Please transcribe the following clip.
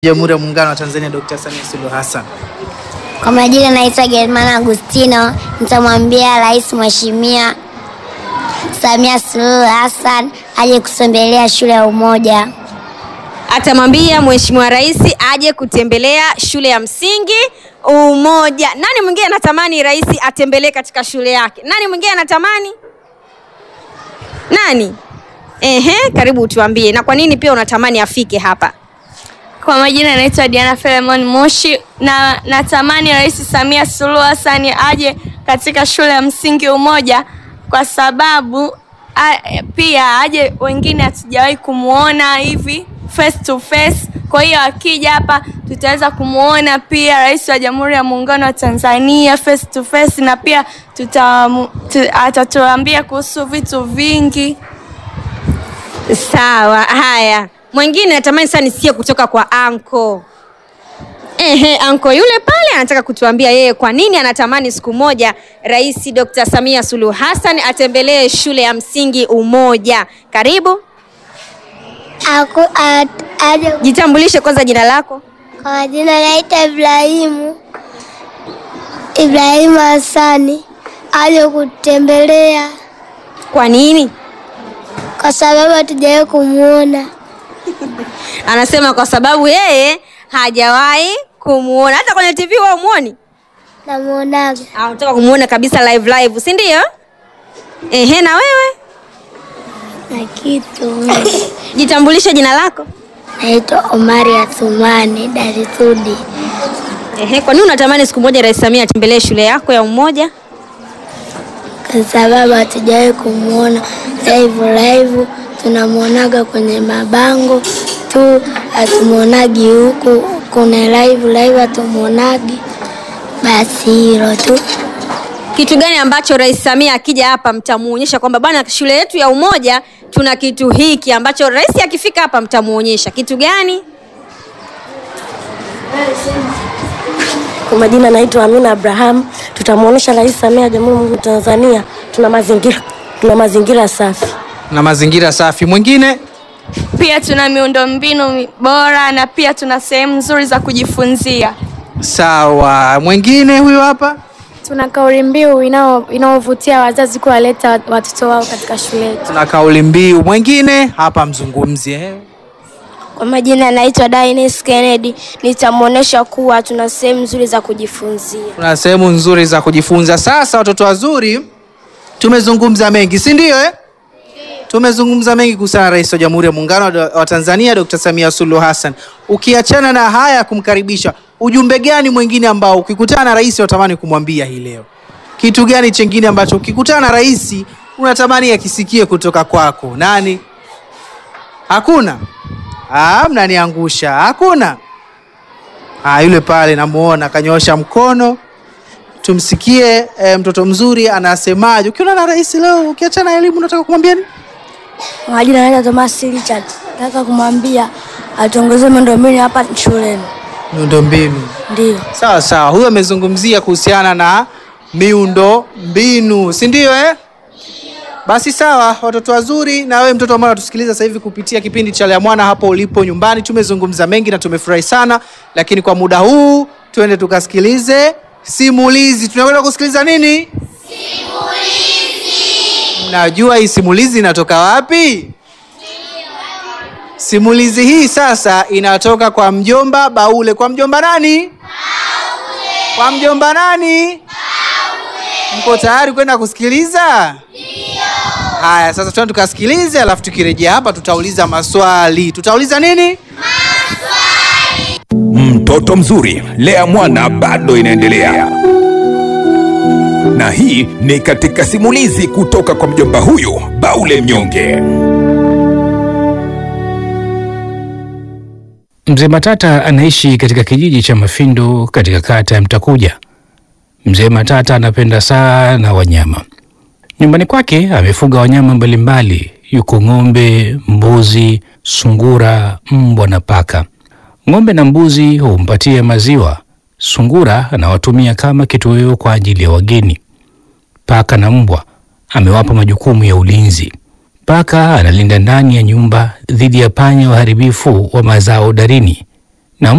Jamhuri ya Muungano wa Tanzania Dr. Samia Suluhu Hassan. Kwa majina naitwa Germana Agustino, nitamwambia Rais Mheshimiwa Samia Suluhu Hassan aje kutembelea shule ya Umoja. Atamwambia Mheshimiwa Rais aje kutembelea shule ya msingi Umoja. Nani mwingine anatamani rais atembelee katika shule yake? Nani mwingine anatamani? Nani? Ehe, karibu utuambie, na kwa nini pia unatamani afike hapa? Kwa majina naitwa Diana Filemon Moshi na natamani Rais Samia Suluhu Hassan aje katika shule ya msingi Umoja kwa sababu a, pia aje wengine hatujawahi kumuona hivi face to face. Kwa hiyo akija hapa tutaweza kumuona pia Rais wa Jamhuri ya Muungano wa Tanzania face to face, na pia tuta, tu, atatuambia kuhusu vitu vingi. Sawa, haya. Mwingine natamani sana nisikie kutoka kwa anko. Ehe, anko yule pale anataka kutuambia yeye kwa nini anatamani siku moja Rais Dr. Samia Suluhu Hassan atembelee shule ya msingi Umoja. Karibu, Aku, at, aje, jitambulishe kwanza jina lako. kwa majina naitwa Ibrahimu Ibrahimu Hassani aje kutembelea Kwa nini? kwa sababu hatujawahi kumuona. Anasema kwa sababu yeye hajawahi kumuona hata kwenye TV wewe umuoni? Namuonaga Ah, unataka kumuona kabisa live live, si ndio? Ehe, na wewe na kitu jitambulishe jina lako. naitwa Omari Athumani Darisudi Ehe, kwa nini unatamani siku moja Rais Samia atembelee shule yako ya Umoja? kwa sababu hatujawahi kumuona live live, tunamwonaga kwenye mabango tu, hatumuonagi huku kuna live live, hatumuonagi. Basi hilo tu. Kitu gani ambacho Rais Samia akija hapa mtamuonyesha kwamba bwana, shule yetu ya Umoja tuna kitu hiki ambacho rais akifika hapa mtamuonyesha kitu gani? Kwa majina naitwa Amina Abraham. Tutamwonyesha Rais Samia Jamhuri ya Muungano wa Tanzania tuna mazingira tuna mazingira safi. Na mazingira safi. Mwingine Pia tuna miundombinu bora na pia tuna sehemu nzuri za kujifunzia. sawa. Mwingine huyo hapa. Tuna kauli mbiu inao- inayovutia wazazi kuwaleta watoto wao katika shule yetu. Tuna kauli mbiu. Mwingine hapa mzungumzi eh. Kwa majina naitwa Dines Kennedy. Nitamwonyesha kuwa tuna sehemu nzuri za kujifunzia. Tuna sehemu nzuri za kujifunza. Sasa watoto wazuri, tumezungumza mengi, si ndio eh? Tumezungumza mengi kuhusiana na Rais wa Jamhuri ya Muungano wa- wa Tanzania Dr. Samia Suluhu Hassan. Ukiachana na haya ya kumkaribisha, ujumbe gani mwingine ambao ukikutana na rais unatamani kumwambia hii leo? Kitu gani chengine ambacho ukikutana na rais unatamani akisikie kutoka kwako? Nani? Hakuna? Ah, mnaniangusha. Hakuna? Ah, yule pale namuona kanyoosha mkono. Tumsikie eh, mtoto mzuri anasemaje. Ukiona na rais leo, ukiachana na elimu, unataka kumwambia nini? Kwa majina naitwa Thomas Richard. Nataka kumwambia atuongezee miundombinu hapa shuleni. Miundombinu. Ndio. Sawa sawa, huyo amezungumzia kuhusiana na miundo mbinu, si ndio eh? Basi sawa, watoto wazuri, na wewe mtoto ambaye unatusikiliza sasa hivi kupitia kipindi cha Lea Mwana hapo ulipo nyumbani, tumezungumza mengi na tumefurahi sana, lakini kwa muda huu tuende tukasikilize simulizi. Tunakwenda kusikiliza nini? Mnajua hii simulizi inatoka wapi? Simulizi hii sasa inatoka kwa mjomba Baule. Kwa mjomba nani? Baule. Kwa mjomba nani? Baule. Mko tayari kwenda kusikiliza? Ndio. Haya, sasa tuende tukasikilize, alafu tukirejea hapa tutauliza maswali. Tutauliza nini? Mtoto mzuri, Lea Mwana bado inaendelea, na hii ni katika simulizi kutoka kwa mjomba huyu Baule Mnyonge. Mzee Matata anaishi katika kijiji cha Mafindo katika kata ya Mtakuja. Mzee Matata anapenda sana wanyama. Nyumbani kwake amefuga wanyama mbalimbali, yuko ng'ombe, mbuzi, sungura, mbwa na paka. Ng'ombe na mbuzi humpatia maziwa, sungura anawatumia kama kitoweo kwa ajili ya wageni. Paka na mbwa amewapa majukumu ya ulinzi. Paka analinda ndani ya nyumba dhidi ya panya waharibifu wa mazao darini